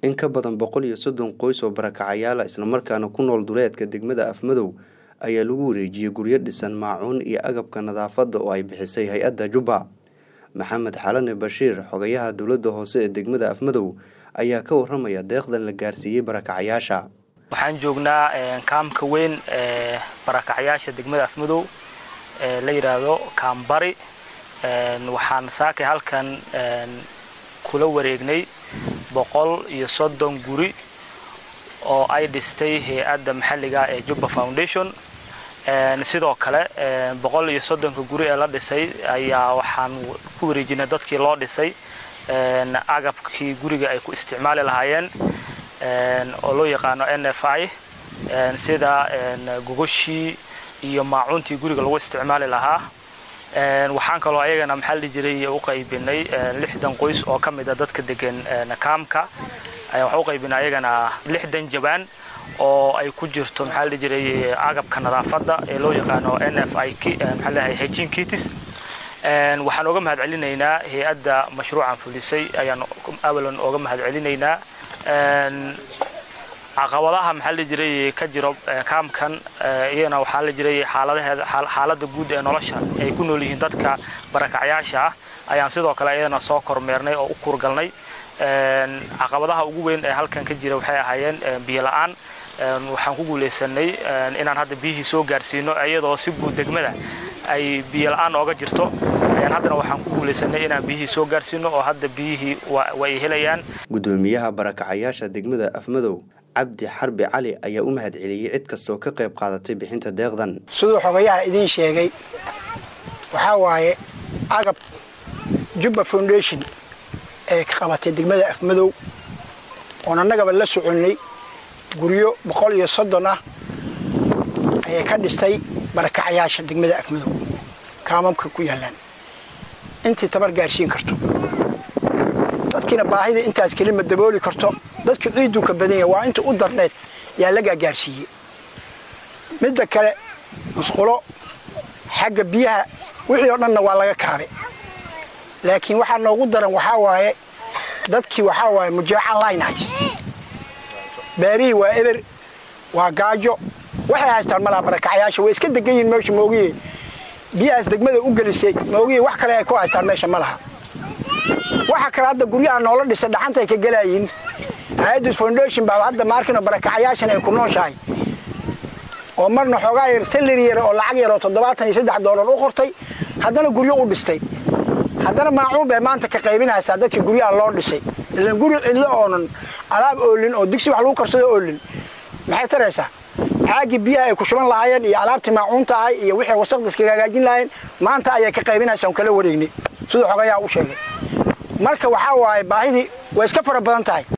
in ka badan boqol iyo soddon qoys oo barakacayaala islamarkaana ku nool duleedka degmada afmadow ayaa lagu wareejiyey guryo dhisan maacuun iyo agabka nadaafadda oo ay bixisay hay-adda jubba maxamed xalane bashiir xogayaha dowladda hoose ee degmada afmadow ayaa ka waramaya deeqdan la gaarsiiyey barakacayaasha waxaan joognaa kaamka weyn ee barakacayaasha degmada afmadow ee la yidhaahdo kaambari waxaan saakay halkan kula wareegnay boqol iyo soddon guri oo ay dhistay hay-adda maxalliga ee jubba foundation sidoo kale boqol iyo soddonka guri ee la dhisay ayaa waxaan ku wareejinay dadkii loo dhisay agabkii guriga ay ku isticmaali lahaayeen oo loo yaqaano n f i sida gogoshii iyo maacuuntii guriga lagu isticmaali lahaa waxaan kaloo ayagana maxaa la jiray u qaybinay lixdan qoys oo ka mid a dadka degan kaamka waxaan u qaybinay ayagana lixdan jabaan oo ay ku jirto maxaa la jiray agabka nadaafadda ee loo yaqaano n f i maxaa leeyahay hejin kitis waxaan oga mahad celinaynaa hay-adda mashruucan fulisay ayaan awalan oga mahad celinaynaa caqabadaha maxaa la jiray ka jiro kaamkan iyana waxaa la jiray xaaladaheeda xaaladda guud ee nolosha ay ku nool yihiin dadka barakacyaasha ah ayaan sidoo kale iyadana soo kormeernay oo u kurgalnay caqabadaha ugu weyn ee halkan ka jira waxay ahaayeen biyo la-aan waxaan ku guulaysanay inaan hadda biyihii soo gaarsiino iyadoo si guud degmada ay biyo la-aan ooga jirto haddana waxaan ku guulaysanay inaan biyihii soo gaarsiino oo hadda biyihii way helayaan gudoomiyaha barakacayaasha degmada afmadow cabdi xarbi cali ayaa u mahad celiyey cid kastoo ka qayb qaadatay bixinta deeqdan siduu xogayaha idiin sheegay waxaa waaye agab jubba foundation ee ka qabatay degmada afmadow oon annagaba la soconnay guryo boqol iyo soddon ah ayay ka dhistay barakacayaasha degmada afmadow kaamamka ku yaallaan intii tabar gaarsiin karto dadkiina baahida intaas kelima dabooli karto dadku ciidduu ka badan yahay waa inta u darneed yaa lagaa gaarsiiyey midda kale musqulo xagga biyaha wixii oo dhanna waa laga kaabe laakiin waxaa noogu daran waxaa waaye dadkii waxaa waaye mujaaca linehays beerihii waa eber waa gaajo waxay haystaan malaha barakacayaasha way iska degan yihiin meesha moogiye biyahaas degmada u gelisay moogiye wax kale ay ku haystaan meesha ma laha waxa kale hadda guryaha noola dhisa dhaxantay ka gelaayiin hay-adus foundation baa hadda maarkino barakacayaashan ay ku nooshahay oo marna xoogaa yar salari yar oo lacag yar oo toddobaatan iyo saddex doolar u qortay haddana guryo u dhistay haddana maacuun bay maanta ka qaybinaysaa dadkii guryaha loo dhisay ilan guri cidlo oonan alaab oolin oo digsi wax lagu karsado oolin maxay taraysaa caagii biyaha ay ku shuban lahaayeen iyo alaabtii maacuunta ahay iyo wixii wasaqda iskaga hagaajin lahaayeen maanta ayay ka qaybinaysaa on kala wareegnay siduu xogayaa u sheegay marka waxaa waaye baahidii way iska fara badan tahay